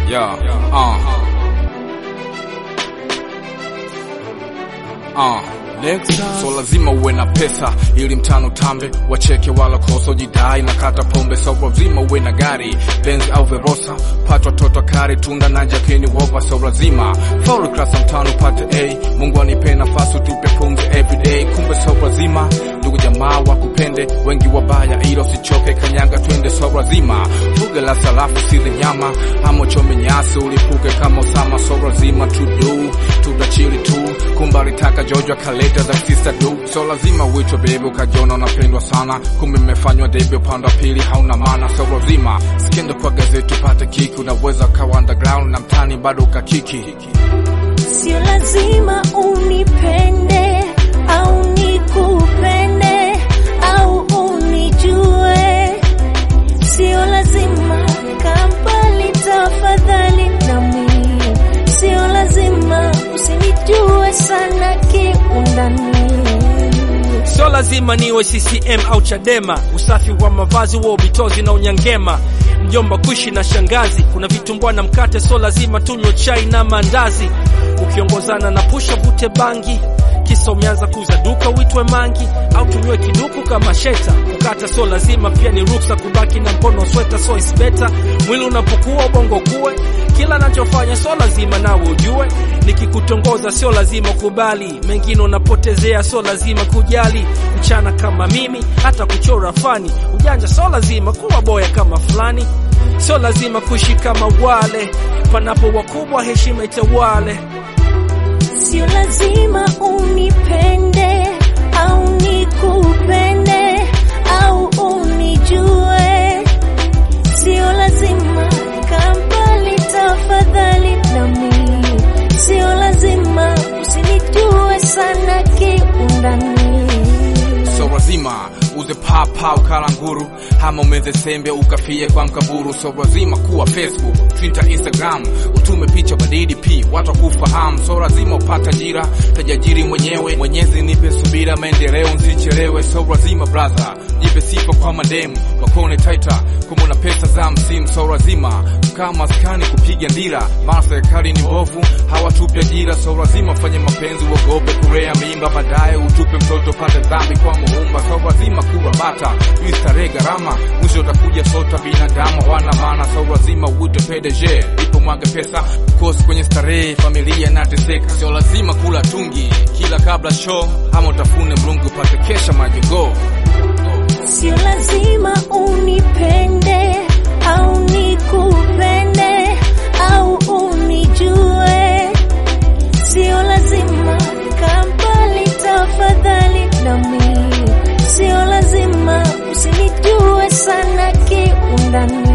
Yeah, uh. Uh. So lazima uwe na pesa ili mtano tambe, wacheke wala koso jidai na kata pombe. So lazima uwe na gari Benz au Verosa, pata watoto kari tunda na jakeni wopa. So lazima faulu klasa mtano pate A, Mungu anipe nafasi tupe pumzi everyday. Kumbe so lazima ndugu jamaa wakupende, wengi wabaya ila usichoke kanyanga twende. So lazima fuge la salafu sile nyama ama chome nyasi ulipuke kama Osama. So lazima to do tutachili tu kumba alitaka Jojo akaleta za sister do so lazima uitwe bebe ukajiona unapendwa sana, kumbe mmefanywa debe upande wa pili hauna maana. So lazima sikienda kwa gazeti upate kiki, unaweza ukawa underground na mtani bado ukakiki. Sio lazima unipende au nikupende au unijue, sio lazima kampali, tafadhali nami, sio lazima usinijue sana kiundani. Sio lazima niwe CCM au Chadema, usafi wa mavazi wa ubitozi na unyangema, mjomba kuishi na shangazi, kuna vitumbua na mkate, sio lazima tunywe chai na mandazi, ukiongozana na pusha vute bangi kisa umeanza kuuza duka uitwe mangi au tunywe kiduku kama sheta kukata, sio lazima pia ni ruksa kubaki na mkono sweta, so is better mwili unapokuwa ubongo kuwe kila nachofanya, sio lazima nawe ujue, nikikutongoza sio lazima kubali, mengine unapotezea, sio lazima kujali, mchana kama mimi hata kuchora fani, ujanja sio lazima kuwa boya kama fulani, sio lazima kuishi kama wale, panapo wakubwa heshima itawale. Sio lazima unipende au nikupende au unijue, sio lazima kampali, tafadhali nami, sio lazima usinijue sana kiundani. So lazima uze papa ukala nguru ama umeze sembe ukafie kwa mkaburu. So lazima kuwa Facebook, Twitter, Instagram utume picha badidi pi watu wakufahamu. So lazima upata ajira tajajiri mwenyewe. Mwenyezi nipe subira, maendeleo nsichelewe. So lazima brother jipe sifa kwa mademu wakone taita kama una pesa za msimu. So lazima kukaa maskani kupiga ndira, maana serikali ni mbovu hawatupi ajira. So lazima fanye mapenzi uogope kulea mimba, baadaye utupe mtoto pate dhambi kwa muumba. So lazima kuwa bata ili starehe gharama, mwisho utakuja sota binadamu wana maana. So lazima uite PDG ipo mwaga pesa kosi kwenye starehe, familia inateseka. Sio lazima kula tungi kila kabla show, ama utafune mlungu upate kesha majogoo. Sio lazima unipende au nikupende au unijue, sio lazima kampali, tafadhali nami, sio lazima usinijue sana kiundani.